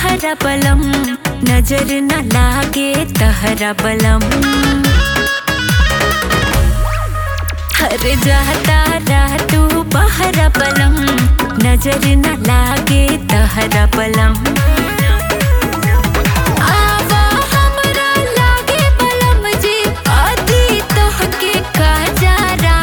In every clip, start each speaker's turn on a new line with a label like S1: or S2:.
S1: बहरा बलम नजर न लागे तहरा बलम हर जाता रह तू बहरा बलम नजर न लागे तहरा बलम आवा हमरा लागे बलम जी आदि तोहके का जारा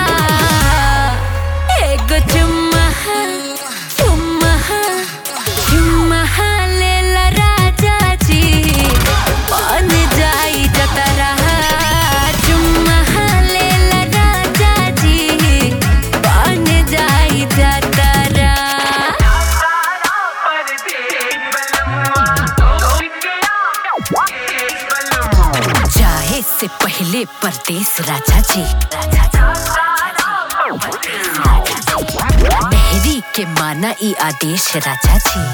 S1: एगो चुम्मा चुम्मा चुम्मा लेला राजा जी बन जाई जतरा चुम्मा लेला राजा जी बन जाई जतरा
S2: जाए से पहले परदेश राजा जी मेहरी के माना ई आदेश राजा जी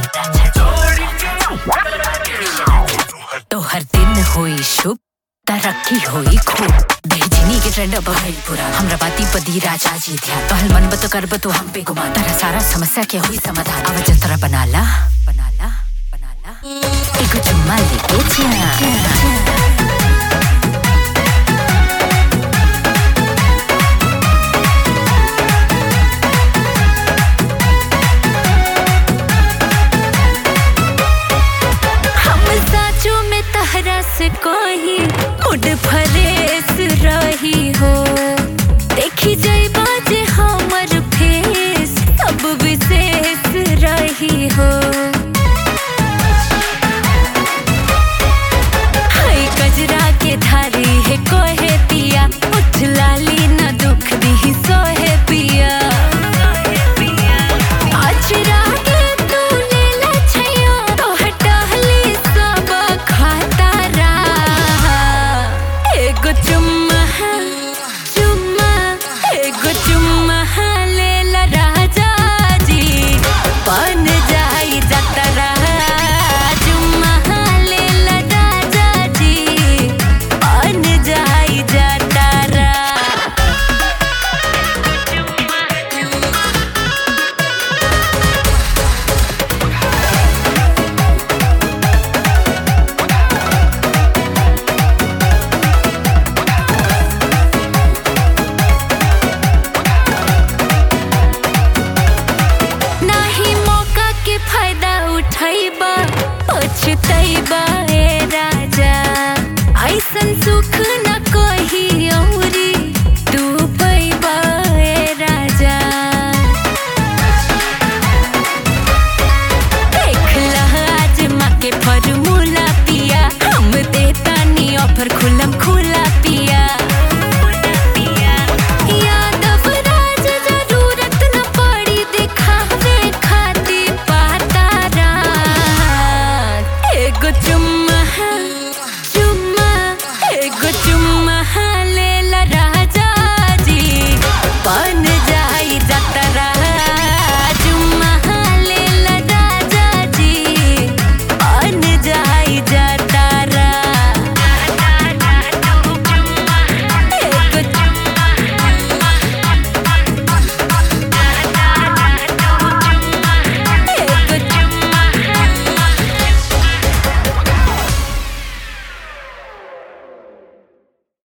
S2: तो हर दिन होई शुभ तरक्की होई खूब बेहजनी के ट्रेंड अब भइल पूरा हमरा बाती पदी राजा जी ध्यान पहल मन बत करब तो हम पे गुमान तारा सारा समस्या के हुई समाधान अब जतरा बनाला बनाला बनाला एगो चुम्मा लेके जा
S1: हम साचो में तहरा से कोई मुड फरेस रही हो देखी जाई बाजे हमर फेस सब विशेष रही हो हाय गजरा के धारी है कोहे पिया उठ लाली न दुख दी सोहे पिया अचरा के तू लेला छैया तो हटहली सब खातारा एगो चुम्मा चुम्मा एगो चुम्मा लेला राजा जी बन जाई जतरा चुम्मा लेला राजा जी बन जाई जतरा नाही मौका के फायदा उठाइबा पछतैबा